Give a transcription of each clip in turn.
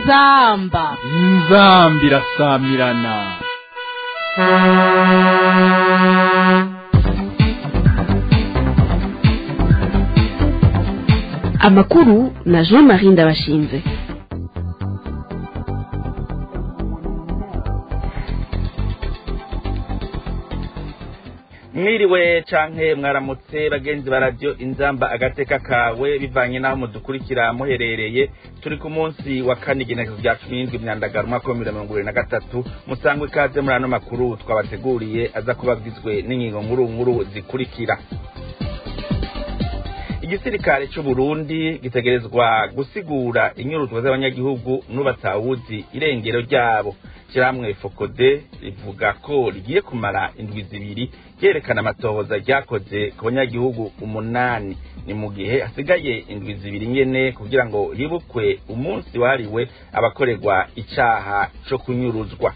inzamba inzambi irasamirana amakuru na jean marie ndabashinze mwiriwe canke mwaramutse bagenzi ba radio inzamba agateka kawe bivanye n'aho mudukurikira muherereye turi ku munsi wa kane igenekezo rya cumi n'indwi myandagaro umwaka wa mirongo ibiri na gatatu musangwe ikaze muri ano makuru twabateguriye aza kuba agizwe n'ingingo nkuru nkuru zikurikira igisirikare c'u Burundi gitegerezwa gusigura inyuruzwa z'abanyagihugu n'ubatawuzi irengero ryabo kiramwe fokode rivuga ko rigiye kumara indwi zibiri ryerekana amatohoza ryakoze ku banyagihugu umunani ni mu gihe hasigaye indwi zibiri nyene kugira ngo hibukwe umunsi wahariwe abakorerwa icaha co kunyuruzwa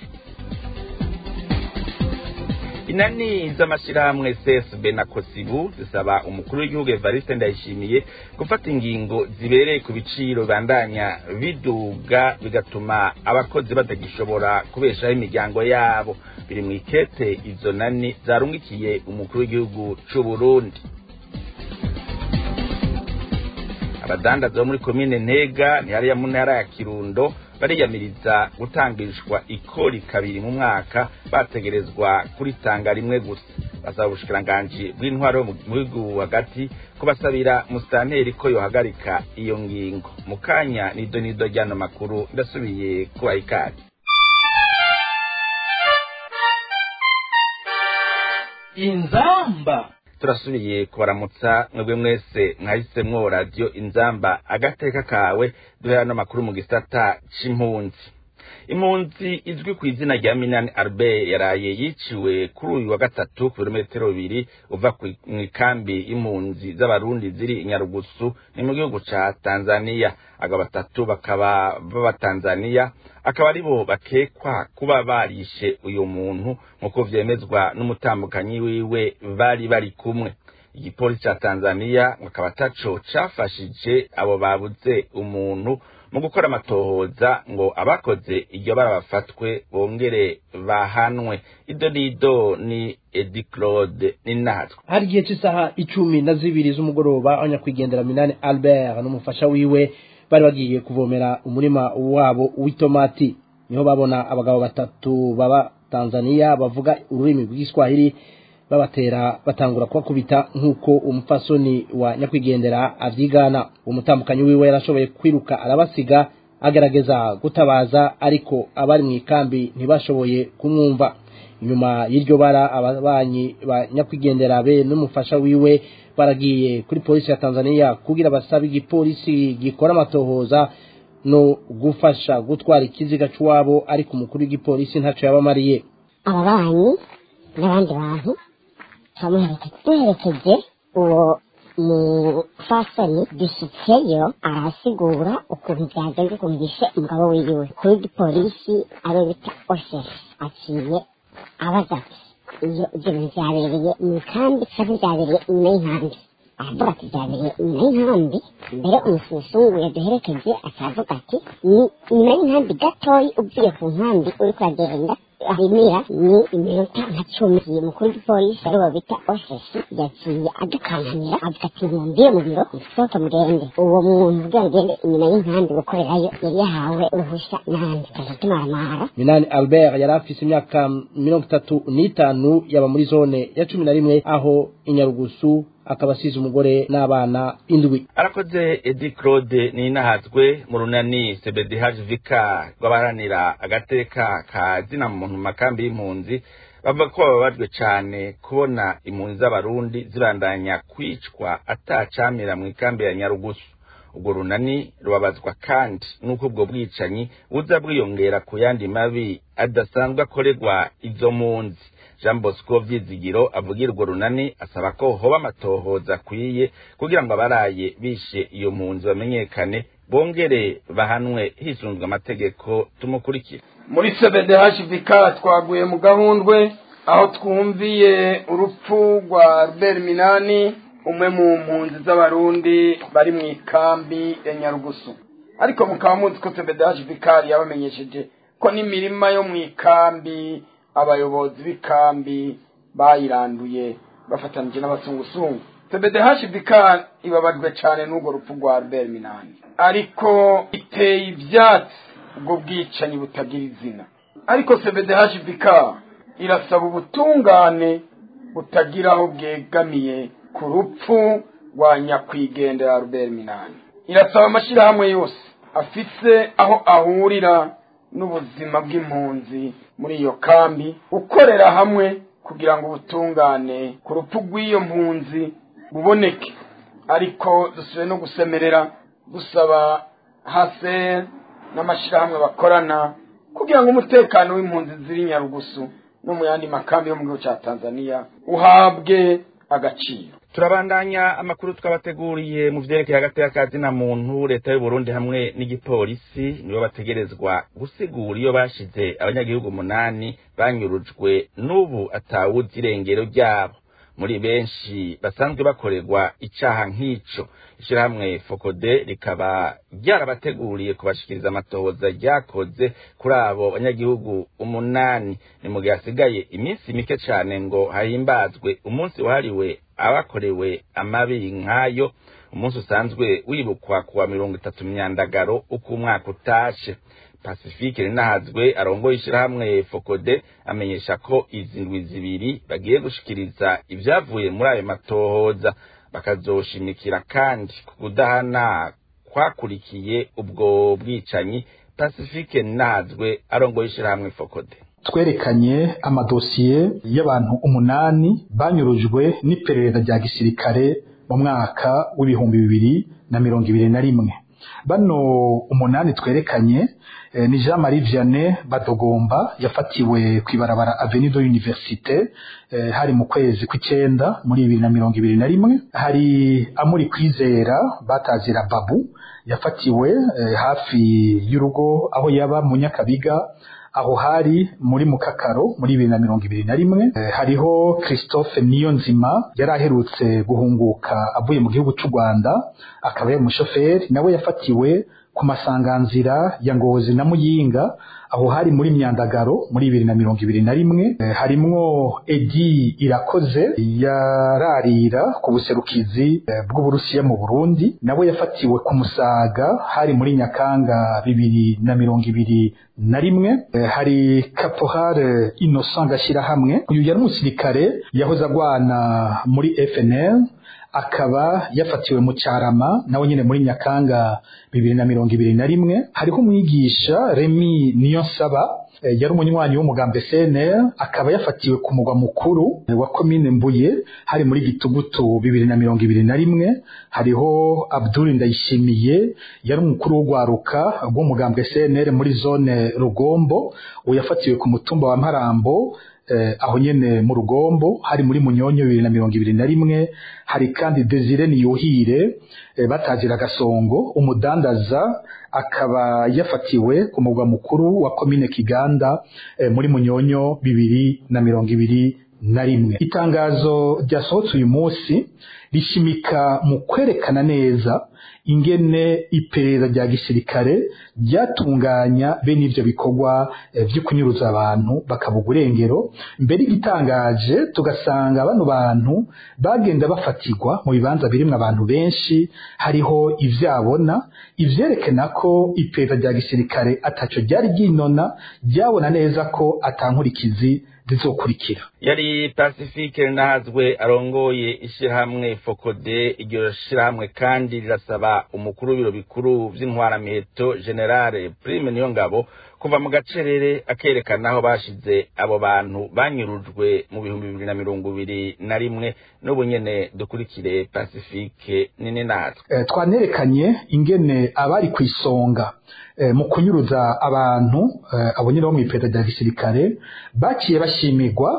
inani z'amashirahamwe csb na kosibu zisaba umukuru w'igihugu evariste ndayishimiye gufata ingingo zibereye ku biciro bibandanya biduga bigatuma abakozi batagishobora kubeshaho imiryango yabo biri mu ikete izo nani zarungikiye umukuru w'igihugu c'u burundi abadandaza bo muri komine ntega ntihariya mu ntara ya kirundo bariyamiriza gutangishwa ikori kabiri mu mwaka bategerezwa kuritanga rimwe gusa basaba ubushikiranganji bw'intwaro mu gihugu hagati kubasabira musitanteri ko yohagarika iyo ngingo mu kanya nido nido ry'ano makuru ndasubiye kubaha ikaze inzamba turasubiye kubaramutsa mwebwe mwese mwahisemwo radiyo inzamba agateka kawe duhera n'amakuru mu gisata c'impunzi impunzi izwi ku izina rya minani albert yaraye yiciwe kuri uyu wa gatatu ku birometero bibiri uva mu ikambi y'impunzi z'abarundi ziri i nyarugusu ni mu gihugu ca tanzaniya aba batatu bakaba b'abatanzaniya akaba aribo bakekwa kuba barishe uyu muntu nk'uko vyemezwa n'umutambukanyi wiwe bari bari kumwe igipolisi ca tanzaniya akaba ataco cafashije abo babuze umuntu mu gukora amatohoza ngo abakoze iryo bara bafatwe bongere bahanwe ido nido ni edi claude ni natwe hari igihe cy'isaha icumi na zibiri z'umugoroba abanyakwigendera minani albert n'umufasha wiwe bari bagiye kuvomera umurima wabo w'itomati niho babona abagabo batatu baba tanzaniya bavuga ururimi rw'igiswahili babatera batangura kubakubita nk'uko umupfasoni wa nyakwigendera avyigana umutambukanyi wiwe yarashoboye kwiruka arabasiga agerageza gutabaza ariko abari mu ikambi ntibashoboye kumwumva inyuma y'iryo bara ababanyi ba nyakwigendera be n'umufasha wiwe baragiye kuri polisi ya tanzaniya kugira basabe igipolisi gikora amatohoza no gufasha gutwara ikiziga c'uwabo ariko umukuru w'igipolisi ntaco yabamariye ababanyi n'abandi bantu duherekeje uwo mufasoni dushyitseyo arasigura ukuntu byagenze ukuntu yishe umugabo wiwe kuri gipolisi ariwe bita osesi aciye abaza iyo ibyo bintu byabereye mu ikambi cyangwa byabereye inyuma y'inkambi aravuga ati byabereye inyuma y'inkambi mbere umususungu yaduherekeje akavuga ati ni inyuma y'inkambi gatoyi uvuye ku nkambi uri kuragenda arimira ni iminota nka cumi mukuru w'igipolisi ariwo bita osesi yaciye adukankamira avuga ati mumbire mu biro musohoke mugende uwo muntu kugira ngo ugende inyuma y'inkambi gukorerayo yari yahawe uruhushya n'ahandi tukaza tumaramara minani albert yari afise imyaka mirongo itatu n'itanu yaba muri zone ya cumi na rimwe aho inyarugusu akaba asize umugore n'abana indwi arakoze edi claude ninahazwe mu runani cbdh vika rw'abaharanira agateka ka zina muntu mu makambi y'impunzi bavuga ko bababajwe cane kubona impunzi z'abarundi zibandanya kwicwa atacamira mu ikambi ya nyarugusu ubwo runani rubabazwa kandi n'uko ubwo bwicanyi buza bwiyongera ku yandi mabi adasanzwe akorerwa izo mpunzi jean bosco vyizigiro avugira urwo runani asaba ko hoba amatohoza akwiye kugira ngo abaraye bishe iyo mpunzi bamenyekane bongere bahanwe hisunzwe amategeko tumukurikire muri cbdhvk twaguye mu gahundwe aho twumviye urupfu rwa albert minani umwe mu mpunzi z'abarundi bari mu ikambi ya nyarugusu ariko mukaba muzi ko sebedaje vikari yabamenyesheje ko n'imirima yo mu ikambi abayobozi b'ikambi bayiranduye bafatanije n'abasungusungu sebedehashi vikari ibabajwe cyane n'urwo rupfu rwa albert minani ariko iteye ibyatsi ubwo bwicanyi butagira izina ariko sebedehashi vikari irasaba ubutungane butagira aho bwegamiye ku rupfu rwa nyakwigendera albert minani irasaba amashyirahamwe yose afise aho ahurira n'ubuzima bw'impunzi muri iyo kambi gukorera hamwe kugira ngo ubutungane ku rupfu rw'iyo mpunzi buboneke ariko dusubiye no gusemerera dusaba hase n'amashyirahamwe bakorana kugira ngo umutekano w'impunzi ziri nyarugusu no mu yandi makambi yo mu gihugu cya tanzania uhabwe agaciro turabandanya amakuru twabateguriye mu vyerekeye hagati y'akazi na muntu leta y'uburundi hamwe n'igipolisi nibo bategerezwa gusigura iyo bashize abanyagihugu umunani banyurujwe n'ubu atawuzi irengero ryabo muri benshi basanzwe bakorerwa icaha nk'ico ishirahamwe fokode rikaba ryarabateguriye kubashikiriza amatohoza ryakoze kuri abo banyagihugu umunani ni mu gihe hasigaye iminsi mike cane ngo hahimbazwe umunsi wahariwe abakorewe amabi nk'ayo umunsi usanzwe wibukwa kuwa mirongo itatu myandagaro uko umwaka utashe pacifique rinahazwe arongoye ishirahamwe fokode amenyesha ko izi ndwi zibiri bagiye gushikiriza ivyavuye muri ayo matohoza bakazoshimikira kandi ku kudahana kwakurikiye ubwo bwicanyi pacifique rinahazwe arongoye ishirahamwe fokode twerekanye amadosiye y'abantu umunani banyurujwe n'iperereza rya gisirikare mu mwaka w'ibihumbi bibiri na mirongo ibiri na rimwe bano umunani twerekanye eh, ni Jean Marie Vianney Badogomba yafatiwe kwibarabara Avenue de l'Université eh, hari mu kwezi kw'icenda muri bibiri na mirongo ibiri na rimwe hari Amuri Kwizera batazira Babu yafatiwe eh, hafi y'urugo aho yaba mu Nyakabiga aho hari muri mukakaro muri bibiri na mirongo ibiri na rimwe eh, hariho christophe niyonzima yari aherutse guhunguka avuye mu gihugu cy'u rwanda akaba yari umushoferi nawe yafatiwe ku masanganzira ya ngozi na muyinga aho hari muri myandagaro muri bibiri na mirongo ibiri na rimwe eh, harimwo edi irakoze yararira ku buserukizi eh, bw'uburusiya mu burundi nawe yafatiwe ku musaga hari muri nyakanga bibiri na mirongo ibiri na rimwe eh, hari caporal innocent gashyirahamwe uyu yari umusirikare yahoze agwana muri fnl akaba yafatiwe mu cyarama nawe nyine muri nyakanga bibiri na mirongo ibiri na rimwe hariho umwigisha remi niyonsaba eh, yari umunywanyi w'umugambi cnr akaba yafatiwe ku mugwa mukuru eh, wa komine mbuye hari muri gitugutu bibiri na mirongo ibiri na rimwe hariho abdul ndayishimiye yari umukuru w'urwaruka rw'umugambi cnr muri zone rugombo uwo yafatiwe ku mutumba wa mparambo eh, aho nyene mu rugombo hari muri munyonyo bibiri na mirongo ibiri na rimwe hari kandi desire niyuhire eh, batazira gasongo umudandaza akaba yafatiwe ku mugwa mukuru wa komine kiganda eh, muri munyonyo bibiri na mirongo ibiri na rimwe itangazo ryasohotse uyu munsi rishimika mu kwerekana neza ingene iperereza rya gisirikare ryatunganya bene ivyo bikorwa eh, vyo kunyuruza abantu bakabuga urengero mbere igitangaje tugasanga bano bantu bagenda bafatirwa mu bibanza birimwo abantu benshi hariho ivyabona ivyerekana ko iperereza rya gisirikare ataco ryari ryinona ryabona neza ko atankurikizi zizokurikira yari pacifique nahazwe arongoye ishirahamwe fokode iryo shirahamwe kandi rirasaba umukuru w'ibiro bikuru vy'intwaramiheto generale prime niyo ngabo kuva mu gacerere akerekana aho bashize abo bantu banyurujwe mu bihumbi bibiri na mirongo ibiri na rimwe n'ubu nyene dukurikire pacifique nini natwe eh, twanerekanye ingene abari ku isonga eh, mu kunyuruza abantu eh, abo nyine bo mu iperereza rya gisirikare baciye bashimirwa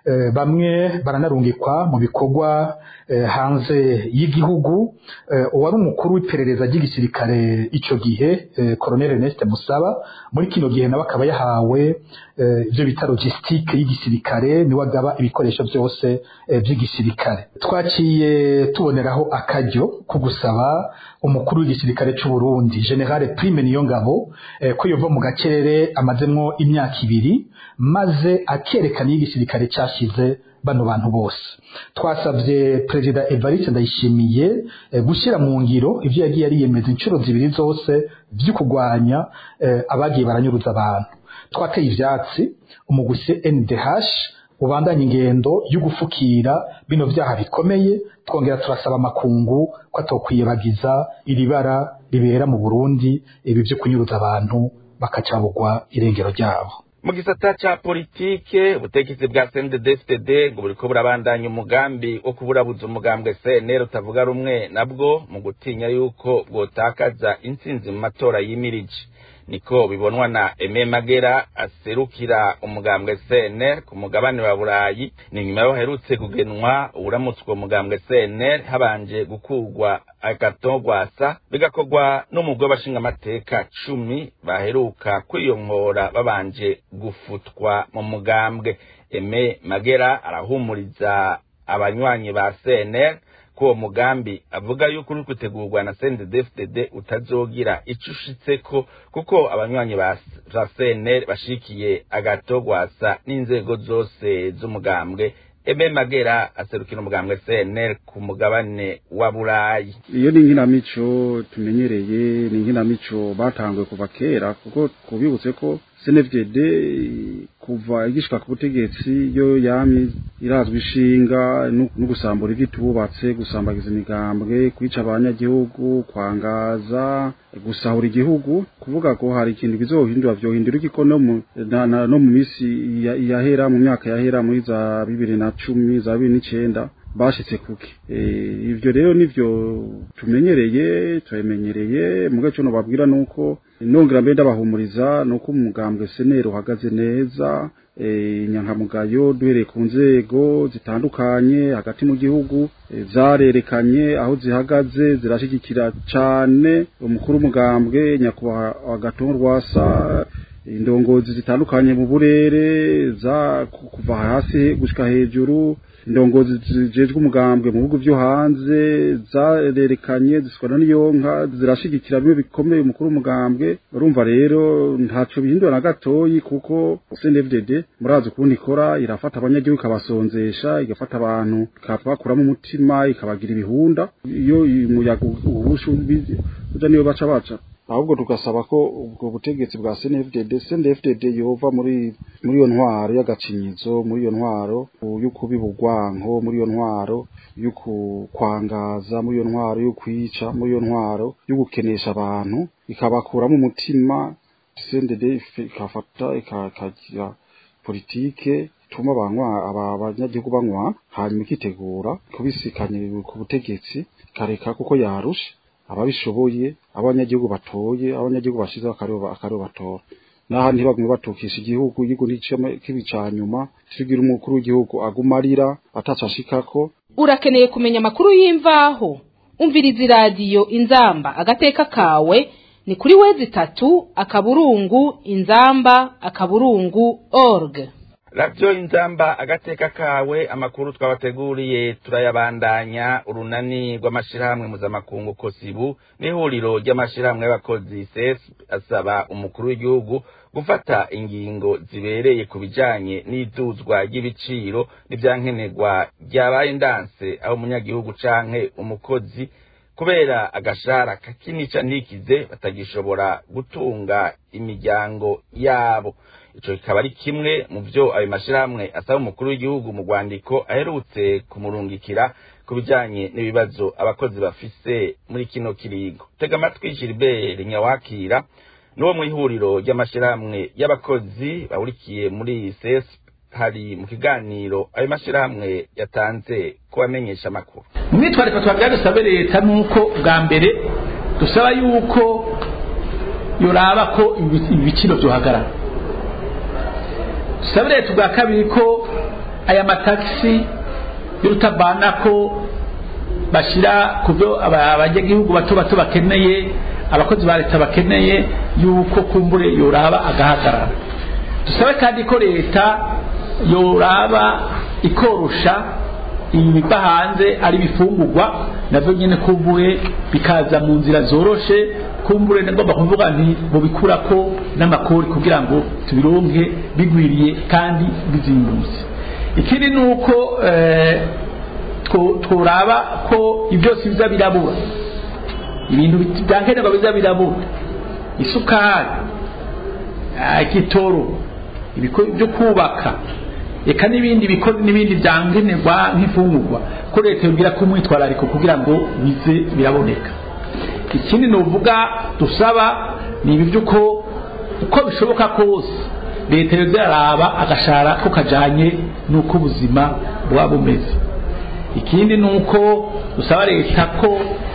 bamwe baranarungikwa mu bikorwa hanze y'igihugu uwari umukuru w'iperereza ry'igisirikare icyo gihe Colonel Ernest Musaba muri kino gihe nawe akaba yahawe ibyo bita logistique y'igisirikare niwe agaba ibikoresho byose by'igisirikare twaciye tuboneraho akaryo ko gusaba umukuru w'igisirikare cy'u Burundi General Prime Niyongabo ko yova mu gacerere amazemwo imyaka ibiri maze akerekana y'igisirikare cyashize bano bantu bose twasabye perezida Evariste Ndayishimiye gushyira mu ngiro ibyo yagiye ariyemeza inshuro zibiri zose byo kurwanya abagiye baranyuruza abantu twateye ivyatsi umuguse NDH ubandanya ingendo yo gufukira bino vyaha bikomeye twongera turasaba amakungu ko atokwiyebagiza iri bara ribera mu Burundi ibi byo kunyuruza abantu bakacabugwa irengero ryabo mu gisata ca politike ubutegetsi bwa CNDD-FDD ngo buriko burabandanya umugambi wo kuburabuza umugambwe CNL utavuga rumwe nabwo mu gutinya yuko bwotakaza intsinzi mu matora yimirije niko bibonwa na Aime Magera aserukira umugambwe CNL ku mugabane wa Burayi ni nyuma yo herutse kugenwa uramutswe umugambwe CNL habanje gukurwa agatogwasa bigakorwa n'umugwi w'abashingamateka cumi baheruka kwiyongora babanje gufutwa mu mugambwe Aime Magera arahumuriza abanywanyi ba CNL ko uwo mugambi avuga yuko uri gutegurwa na CNDD-FDD utazogira ico ushitseko kuko abanywanyi ba CNL bashikiye agatogwasa n'inzego zose z'umugambwe Ebe Magera aserukira umugambwe CNL ku mugabane wa Burayi iyo ni inkinamico tumenyereye ni inkinamico batanguye kuva kera kuko kubibutse ko CNFDD kuva igishika ku butegetsi yo yami irazwi ishinga no gusambura ivyitububatse gusambagiza imigambwe kwica abanyagihugu kwangaza gusahura igihugu kuvuga ko hari ikintu bizohindura vyohindura iki no mu no mu misi yahera mu myaka yahera muri za bibiri na cumi za bibiri n'icenda bashitse kuki ivyo rero nivyo tumenyereye turabimenyereye muga cyo nobabwira nuko nongera mbe ndabahumuriza nuko umugambwe senero uhagaze neza inyankamugayo duhereye ku nzego zitandukanye hagati mu gihugu zarerekanye aho zihagaze zirashigikira cane umukuru w'umugambwe nyakubahwa gatongo rwasa indongozi zitandukanye mu burere za kuva hasi gushika hejuru indongozi zijejwe umugambwe mu bihugu vyo hanze zarerekanye zisikana n'iyonka zirashigikira bimwe bikomeye umukuru w'umugambwe urumva rero ntaco bihindura na gatoyi kuko CNDD murazi ukuntu ikora irafata abanyagihugu ikabasonzesha igafata abantu ikabakuramo umutima ikabagira ibihunda iyo umuyaga ubushu uja niyo baca baca ahubwo tugasaba ko ubwo butegetsi bwa CNFDD CNFDD yova muri muri iyo ntwaro y'agacinyizo muri iyo ntwaro y'ukubiba urwanko muri iyo ntwaro y'ukwangaza muri iyo ntwaro y'ukwica muri iyo ntwaro y'ugukenesha abantu ikabakuramo umutima CNDD ikafata ikagira politike ituma abanywa abanyagihugu banywa hanyuma ikitegura kubisikanye ku butegetsi ikareka kuko yarusha ababishoboye abanyagihugu batoye abanyagihugu bashize akaribo batora naha ntibagumye batukisha igihugu igihugu kibica nyuma kigira umukuru w'igihugu agumarira atacashikako urakeneye kumenya amakuru y'imvaho umviriza iradiyo inzamba agateka kawe ni kuri wezi itatu akaburungu inzamba akaburungu org radiyo inzamba agateka kawe amakuru twabateguriye turayabandanya urunani rw'amashyirahamwe mpuzamakungu kosibu n'ihuriro ry'amashyirahamwe y'abakozi ses asaba umukuru w'igihugu gufata ingingo zibereye ku bijanye n'iduzwa ry'ibiciro n'ivyankenerwa ryabaye indanse aho umunyagihugu canke umukozi kubera agashara kakinica ntikize batagishobora gutunga imiryango yabo ico kikaba ari kimwe mu vyo ayo mashirahamwe asaba umukuru w'igihugu mu rwandiko aherutse kumurungikira ku bijanye n'ibibazo abakozi bafise muri kino kiringo tega amatwi Gilbert Nyawakira n'uwo mw'ihuriro ry'amashirahamwe y'abakozi bahurikiye muri CS hari mu kiganiro ayo mashirahamwe yatanze kubamenyesha amakuru umwitwariko twabwira dusabe leta nuko bwa mbere dusaba yuko yoraba ko ibiciro byohagarara dusabe leta ubwa kabiri ko aya matagisi y'urutabana ko bashyira ku byo abanyagihugu bato bato bakeneye abakozi ba leta bakeneye yuko kumbure yoraba agahagarara dusabe kandi ko leta yoraba ikorosha ibiva hanze ari ibifungurwa navyo nyene kumbure bikaza mu nzira zoroshe kumbure ngomba kuvuga nti mubikurako n'amakori kugira ngo tubironke bigwiriye kandi bizimbutse ikindi ni uko eh, tworaba ko ibyose biza birabura ibintu byankenerwa biza birabura isukari igitoro byo kubaka reka n'ibindi bikozi n'ibindi byankenerwa nk'imfungurwa ko leta yongera ko umwitwarariko kugira ngo bize biraboneka ikindi ni uvuga dusaba ni ibi by'uko uko bishoboka kose leta yoza yaraba agashara ko kajanye n'uko ubuzima buba bumeze ikindi ni uko dusaba leta ko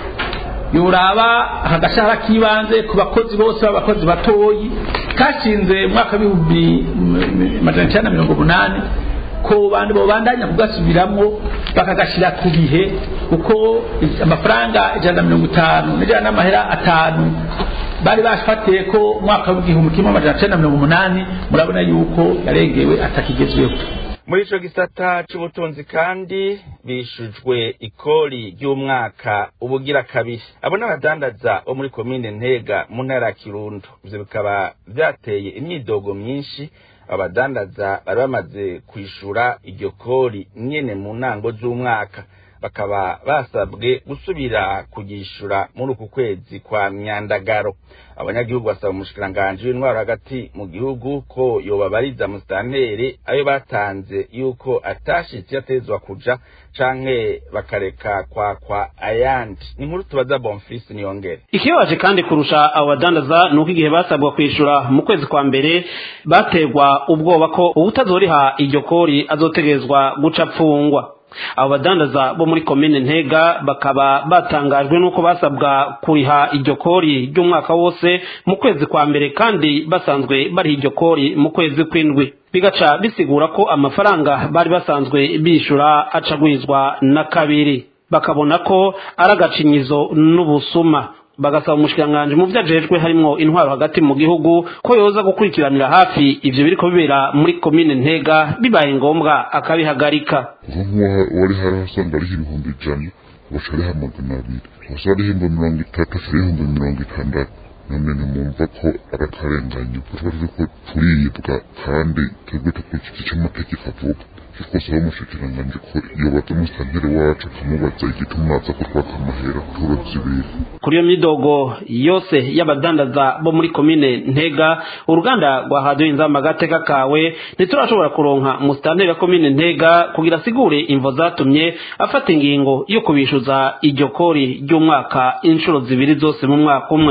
yoraba agashahara k'ibanze ku bakozi bose b'abakozi batoyi kashinze mu mwaka w'ibihumbi majana icyenda mirongo umunani ko bandi babandanya kugasubiramwo bakagashyira ku bihe kuko amafaranga ijana na mirongo itanu n'ijana n'amahera atanu bari bafatiye ko umwaka w'igihumbi kimwe amajana icyenda mirongo umunani murabona yuko yarengewe atakigezweho muri ico gisata c'ubutunzi kandi bishujwe ikori ry'umwaka ubugira kabiri abo n'abadandaza bo muri komine ntega mu ntara ya kirundo ivyo bikaba vyateye imyidogo myinshi abadandaza bari bamaze kwishura iryo kori nyene mu ntango z'umwaka bakaba basabwe gusubira kugishura muri uku kwezi kwa myandagaro abanyagihugu basaba umushikiranganji w'intwaro hagati mu gihugu ko yobabariza musitanteri ayo batanze yuko atashitse yatezwa kuja canke bakareka kwakwa ayandi ni inkuru tubaza bonfisi niyongere ikibabaje kandi kurusha abo badandaza ni uko igihe basabwa kwishura mu kwezi kwa mbere bategwa ubwoba ko ubutazoriha iryo kori azotegerezwa guca apfungwa abo badandaza bo muri komine ntega bakaba batangajwe n'uko basabwa kuriha iryo kori ry'umwaka wose mu kwezi kwa mbere kandi basanzwe bariha iryo kori mu kwezi kw'indwi bigaca bisigura ko amafaranga bari basanzwe bishyura acagwizwa na kabiri bakabona ko ari agacinyizo n'ubusuma bagasaba umushikiranganji mu vyo ajejwe harimwo intwaro hagati mu gihugu ko yoza gukurikiranira hafi ivyo biriko bibera muri komine ntega bibaye ngombwa akabihagarika wari hari hasanga ariho ibihumbi ijana ugaca ariho amagana abiri ugaca ariho ibihumbi mirongo itatu ashira ibihumbi mirongo itandatu none ntimwumva ko ari akarenganyo kuko turiko turibwa kandi twebwe dukurikije ico amategeko avuga twasaba umushikiranganji ko yobaza umusitanteri wacu akamubaza igituma aza kutwaka amahera turo zibiri kuri iyo midogo yose y'abadandaza bo muri komine ntega uruganda rwa radiyo inzamba agateka kawe ntiturashobora kuronka umusitanteri wa komine ntega kugira asigure imvo zatumye afata ingingo yo kubishuza iryo kori ry'umwaka inshuro zibiri zose mu mwaka umwe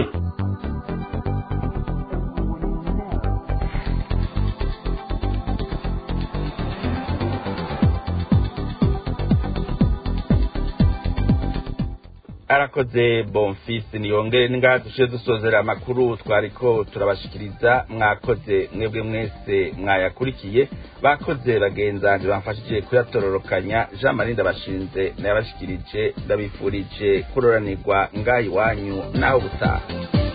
arakoze bonfisi niyongere ningaha dushize dusozera amakuru twariko turabashikiriza mwakoze mwebwe mwese mwayakurikiye bakoze bagenzanje bamfashije kuyatororokanya jean marie ndabashinze nayabashikirije ndabifurije kuroranirwa ngaha iwanyu naho gutaha